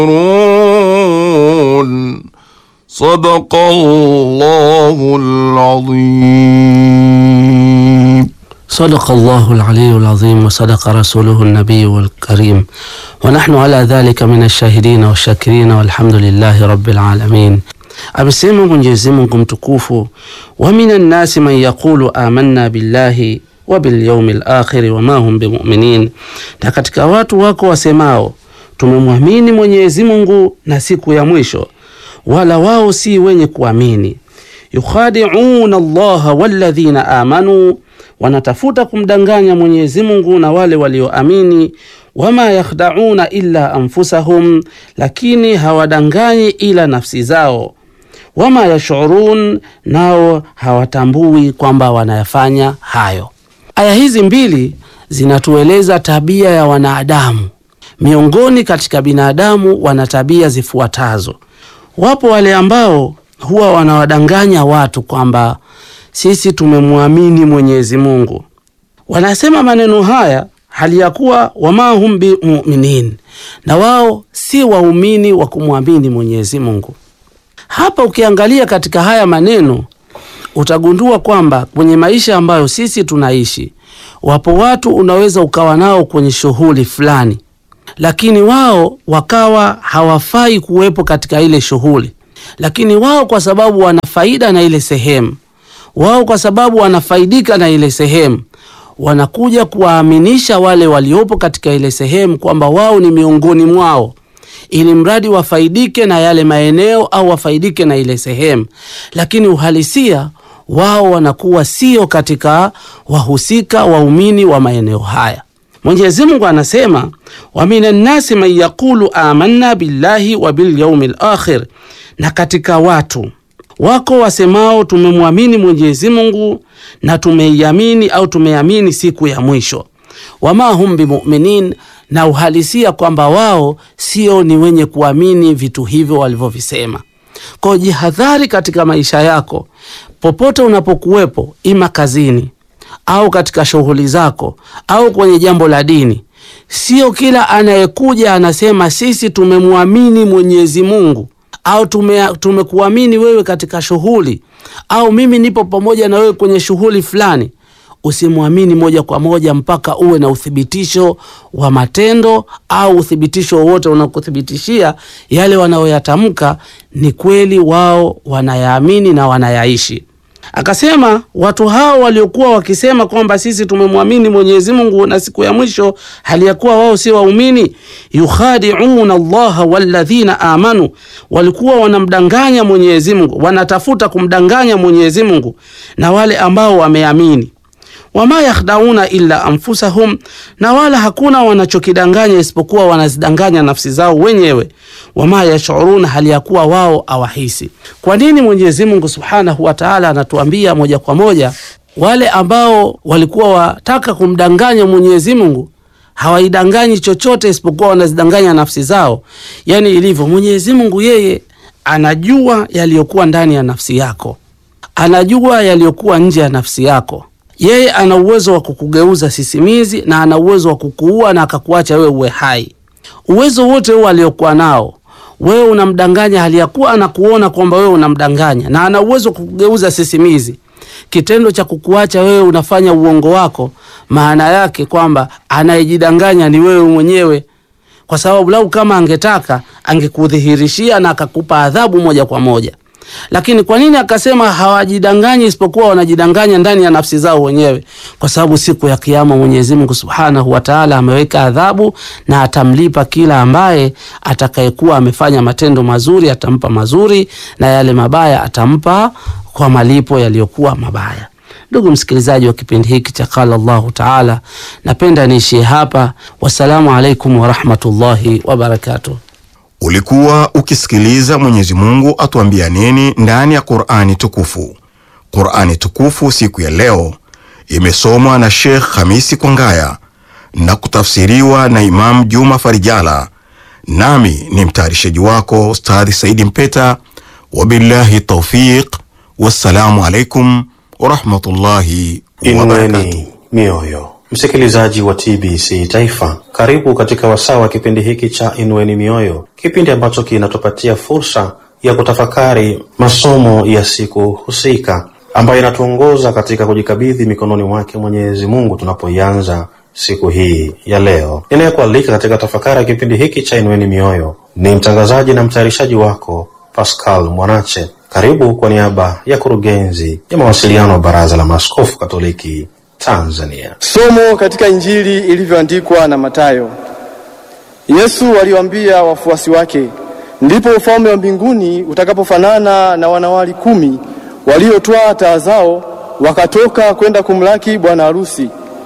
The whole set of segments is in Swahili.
ينظرون صدق الله العظيم صدق الله العلي العظيم وصدق رسوله النبي الكريم ونحن على ذلك من الشاهدين والشاكرين والحمد لله رب العالمين. Amesema Mwenyezi Mungu mtukufu, wa minan nasi man yaqulu amanna billahi wa bil yawmil akhir wa ma hum bimuminin, na katika watu wako wasemao tumemwamini Mwenyezi Mungu na siku ya mwisho, wala wao si wenye kuamini. Yukhadi'una Allaha walladhina amanu, wanatafuta kumdanganya Mwenyezi Mungu na wale walioamini. Wama yakhda'una illa anfusahum, lakini hawadanganyi ila nafsi zao. Wama yashurun, nao hawatambui kwamba wanayafanya hayo. Aya hizi mbili zinatueleza tabia ya wanadamu. Miongoni katika binadamu wana tabia zifuatazo. Wapo wale ambao huwa wanawadanganya watu kwamba sisi tumemwamini Mwenyezi Mungu. Wanasema maneno haya hali ya kuwa wama hum bimuminin, na wao si waumini wa kumwamini Mwenyezi Mungu. Hapa ukiangalia katika haya maneno utagundua kwamba kwenye maisha ambayo sisi tunaishi, wapo watu unaweza ukawa nao kwenye shughuli fulani, lakini wao wakawa hawafai kuwepo katika ile shughuli, lakini wao kwa sababu wana faida na ile sehemu, wao kwa sababu wanafaidika na ile sehemu, wanakuja kuwaaminisha wale waliopo katika ile sehemu kwamba wao ni miongoni mwao ili mradi wafaidike na yale maeneo au wafaidike na ile sehemu, lakini uhalisia wao wanakuwa sio katika wahusika waumini wa maeneo haya. Mwenyezi Mungu anasema wa minan nasi man yaqulu amanna billahi wa bil yaumil akhir, na katika watu wako wasemao tumemwamini Mwenyezi Mungu na tumeiamini au tumeamini siku ya mwisho. Wama hum bimuminin, na uhalisia kwamba wao sio ni wenye kuamini vitu hivyo walivyovisema. Kwa jihadhari katika maisha yako, popote unapokuwepo, ima kazini au katika shughuli zako au kwenye jambo la dini. Sio kila anayekuja anasema sisi tumemwamini Mwenyezi Mungu au tume, tumekuamini wewe katika shughuli au mimi nipo pamoja na wewe kwenye shughuli fulani. Usimwamini moja kwa moja mpaka uwe na uthibitisho wa matendo au uthibitisho wowote unakuthibitishia yale wanayoyatamka ni kweli, wao wanayaamini na wanayaishi. Akasema watu hao waliokuwa wakisema kwamba sisi tumemwamini Mwenyezi Mungu na siku ya mwisho, hali ya kuwa wao si waumini, yukhadi'una Allaha walladhina amanu, walikuwa wanamdanganya Mwenyezi Mungu, wanatafuta kumdanganya Mwenyezi Mungu na wale ambao wameamini wama yakhdauna illa anfusahum, na wala hakuna wanachokidanganya isipokuwa wanazidanganya nafsi zao wenyewe. Wama yashuruna, hali ya kuwa wao awahisi. Kwa nini Mwenyezi Mungu subhanahu wa taala anatuambia moja kwa moja wale ambao walikuwa wataka kumdanganya Mwenyezi Mungu hawaidanganyi chochote isipokuwa wanazidanganya nafsi zao? Yani ilivyo, Mwenyezi Mungu yeye anajua yaliyokuwa ndani ya nafsi yako, anajua yaliyokuwa nje ya nafsi yako yeye ana uwezo wa kukugeuza sisimizi na ana uwezo wa kukuua na akakuacha wewe uwe hai. Uwezo wote huo aliokuwa nao wewe unamdanganya, hali ya kuwa anakuona kwamba wewe unamdanganya, na ana uwezo wa kukugeuza sisimizi. Kitendo cha kukuacha wewe unafanya uongo wako, maana yake kwamba anayejidanganya ni wewe mwenyewe, kwa sababu lau kama angetaka angekudhihirishia na akakupa adhabu moja kwa moja lakini kwa nini akasema hawajidanganyi isipokuwa wanajidanganya ndani ya nafsi zao wenyewe? Kwa sababu siku ya Kiyama Mwenyezi Mungu Subhanahu wa Ta'ala ameweka adhabu na atamlipa kila ambaye atakayekuwa amefanya matendo mazuri, atampa mazuri na yale mabaya atampa kwa malipo yaliyokuwa mabaya. Ndugu msikilizaji wa kipindi hiki cha Qala Allahu Ta'ala, napenda niishie hapa. Wassalamu alaikum warahmatullahi wabarakatuh. Ulikuwa ukisikiliza Mwenyezi Mungu atuambia nini ndani ya Qur'ani tukufu. Qur'ani tukufu siku ya leo imesomwa na Sheikh Hamisi Kwangaya na kutafsiriwa na Imam Juma Farijala, nami ni mtayarishaji wako Ustadhi Saidi Mpeta. Wabillahi taufiq, wassalamu alaikum warahmatullahi wabarakatuh. Inueni mioyo, Msikilizaji wa TBC Taifa, karibu katika wasaa wa kipindi hiki cha Inueni Mioyo, kipindi ambacho kinatupatia fursa ya kutafakari masomo ya siku husika ambayo inatuongoza katika kujikabidhi mikononi mwake Mwenyezi Mungu tunapoianza siku hii ya leo. Ninayekualika katika tafakari ya kipindi hiki cha Inueni Mioyo ni mtangazaji na mtayarishaji wako Pascal Mwanache. Karibu kwa niaba ya kurugenzi ya mawasiliano wa Baraza la Maaskofu Katoliki Tanzania. Somo katika Injili ilivyoandikwa na Mathayo. Yesu aliwaambia wafuasi wake, ndipo ufalme wa mbinguni utakapofanana na wanawali kumi waliotwaa taa zao wakatoka kwenda kumlaki bwana harusi.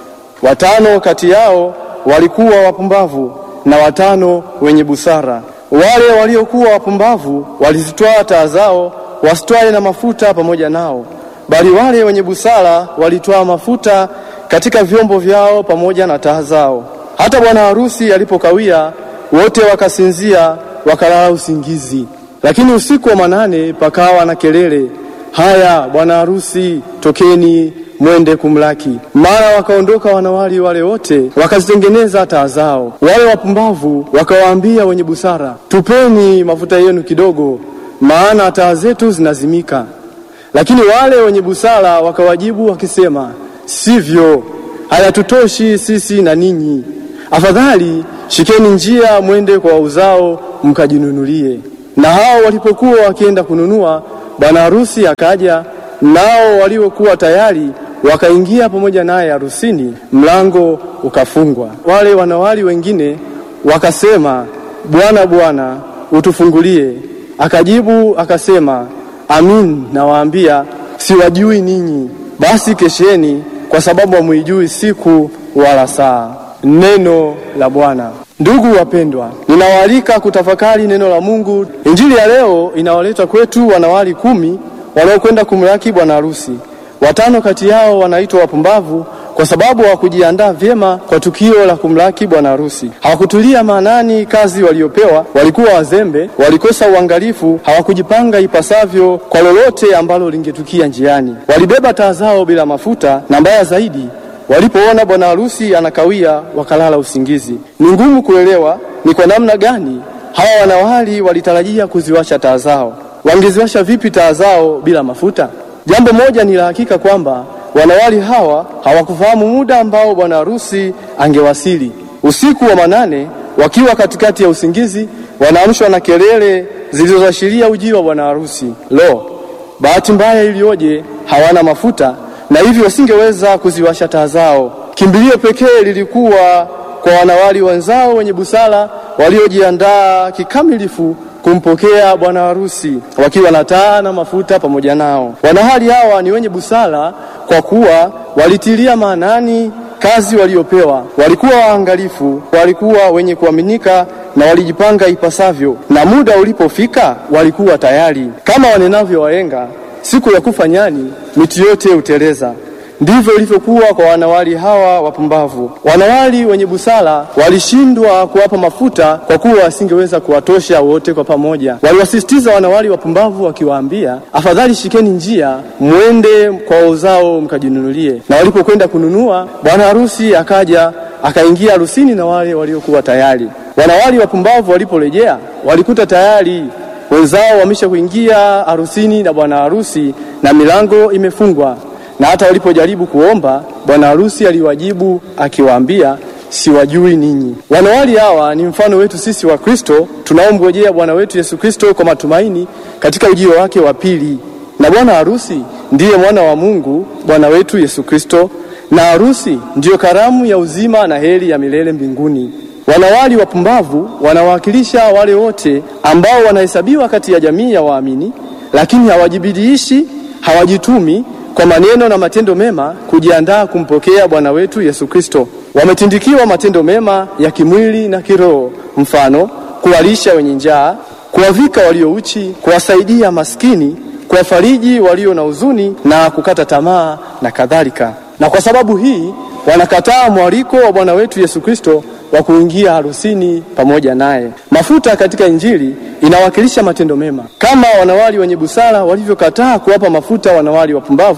Watano kati yao walikuwa wapumbavu na watano wenye busara. Wale waliokuwa wapumbavu walizitwaa taa zao, wasitwae na mafuta pamoja nao, bali wale wenye busara walitwaa mafuta katika vyombo vyao pamoja na taa zao. Hata bwana harusi alipokawia, wote wakasinzia, wakalala usingizi. Lakini usiku wa manane pakawa na kelele, haya, bwana harusi, tokeni mwende kumlaki. Mara wakaondoka wanawali wale wote, wakazitengeneza taa zao. Wale wapumbavu wakawaambia wenye busara, tupeni mafuta yenu kidogo, maana taa zetu zinazimika. Lakini wale wenye busara wakawajibu wakisema, sivyo, hayatutoshi sisi na ninyi. Afadhali shikeni njia, mwende kwa wauzao mkajinunulie. Na hao walipokuwa wakienda kununua, bwana harusi akaja, nao waliokuwa tayari wakaingia pamoja naye harusini, mlango ukafungwa. Wale wanawali wengine wakasema, Bwana, Bwana, utufungulie. Akajibu akasema, Amin, nawaambia siwajui ninyi. Basi kesheni, kwa sababu hamuijui siku wala saa. Neno la Bwana. Ndugu wapendwa, ninawaalika kutafakari neno la Mungu. Injili ya leo inawaleta kwetu wanawali kumi wanaokwenda kumlaki bwana harusi. Watano kati yao wanaitwa wapumbavu kwa sababu hawakujiandaa vyema kwa tukio la kumlaki bwana harusi. Hawakutulia maanani kazi waliopewa, walikuwa wazembe, walikosa uangalifu, hawakujipanga ipasavyo kwa lolote ambalo lingetukia njiani. Walibeba taa zao bila mafuta, na mbaya zaidi, walipoona bwana harusi anakawia, wakalala usingizi. Ni ngumu kuelewa ni kwa namna gani hawa wanawali walitarajia kuziwasha taa zao. Wangeziwasha vipi taa zao bila mafuta? Jambo moja ni la hakika kwamba wanawali hawa hawakufahamu muda ambao bwana harusi angewasili. Usiku wa manane, wakiwa katikati ya usingizi, wanaamshwa na kelele zilizoashiria ujio wa bwana harusi. Lo, bahati mbaya iliyoje! Hawana mafuta na hivyo wasingeweza kuziwasha taa zao. Kimbilio pekee lilikuwa kwa wanawali wenzao wenye busara waliojiandaa kikamilifu kumpokea bwana harusi wakiwa na taa na mafuta pamoja nao. Wanahali hawa ni wenye busara kwa kuwa walitilia maanani kazi waliopewa, walikuwa waangalifu, walikuwa wenye kuaminika na walijipanga ipasavyo, na muda ulipofika walikuwa tayari. Kama wanenavyo wahenga, siku ya kufa nyani miti yote huteleza. Ndivyo ilivyokuwa kwa wanawali hawa wapumbavu. Wanawali wenye busara walishindwa kuwapa mafuta kwa kuwa wasingeweza kuwatosha wote kwa pamoja. Waliwasisitiza wanawali wapumbavu wakiwaambia, afadhali shikeni njia, mwende kwa wauzao mkajinunulie. Na walipokwenda kununua, bwana harusi akaja akaingia harusini na wale waliokuwa tayari. Wanawali wapumbavu waliporejea, walikuta tayari wenzao wamesha kuingia harusini na bwana harusi na milango imefungwa na hata walipojaribu kuomba, bwana harusi aliwajibu akiwaambia, siwajui ninyi. Wanawali hawa ni mfano wetu sisi wa Kristo tunaomngojea Bwana wetu Yesu Kristo kwa matumaini katika ujio wake wa pili. Na bwana harusi ndiye mwana wa Mungu, Bwana wetu Yesu Kristo, na harusi ndiyo karamu ya uzima na heri ya milele mbinguni. Wanawali wapumbavu wanawakilisha wale wote ambao wanahesabiwa kati ya jamii ya waamini, lakini hawajibidiishi, hawajitumi kwa maneno na matendo mema kujiandaa kumpokea Bwana wetu Yesu Kristo. Wametindikiwa matendo mema ya kimwili na kiroho, mfano kuwalisha wenye njaa, kuwavika walio uchi, kuwasaidia maskini, kuwafariji walio na huzuni na kukata tamaa na kadhalika. Na kwa sababu hii wanakataa mwaliko wa Bwana wetu Yesu Kristo wa kuingia harusini pamoja naye. Mafuta katika Injili inawakilisha matendo mema, kama wanawali wenye busara walivyokataa kuwapa mafuta wanawali wapumbavu kwa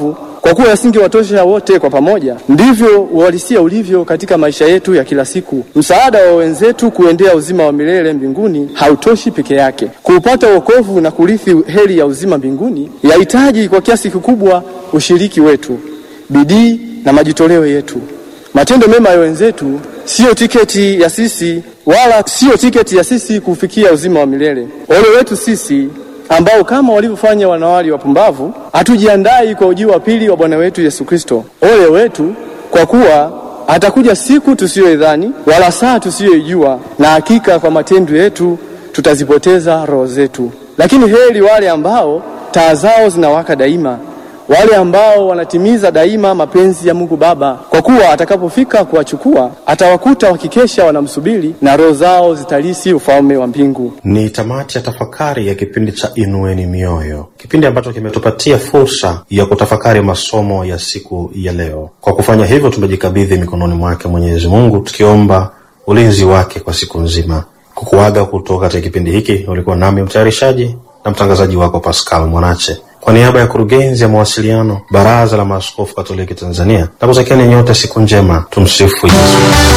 kwa kuwa yasingewatosha wote kwa pamoja, ndivyo uhalisia ulivyo katika maisha yetu ya kila siku. Msaada wa wenzetu kuendea uzima wa milele mbinguni hautoshi peke yake. Kuupata wokovu na kurithi heri ya uzima mbinguni yahitaji kwa kiasi kikubwa ushiriki wetu, bidii na majitoleo yetu. Matendo mema ya wenzetu siyo tiketi ya sisi wala siyo tiketi ya sisi kufikia uzima wa milele. Ole wetu sisi ambao kama walivyofanya wanawali wapumbavu hatujiandai kwa ujio wa pili wa Bwana wetu Yesu Kristo. Ole wetu kwa kuwa atakuja siku tusiyoidhani wala saa tusiyoijua, na hakika kwa matendo yetu tutazipoteza roho zetu. Lakini heri wale ambao taa zao zinawaka daima, wale ambao wanatimiza daima mapenzi ya Mungu Baba, kwa kuwa atakapofika kuwachukua atawakuta wakikesha wanamsubiri, na roho zao zitalisi ufalme wa mbingu. Ni tamati ya tafakari ya kipindi cha Inueni Mioyo, kipindi ambacho kimetupatia fursa ya kutafakari masomo ya siku ya leo. Kwa kufanya hivyo, tumejikabidhi mikononi mwake Mwenyezi Mungu, tukiomba ulinzi wake kwa siku nzima. Kukuaga kutoka katika kipindi hiki, ulikuwa nami mtayarishaji na mtangazaji wako Pascal Mwanache kwa niaba ya kurugenzi ya mawasiliano Baraza la Maaskofu Katoliki Tanzania, na kutakieni nyote siku njema. Tumsifu Yesu.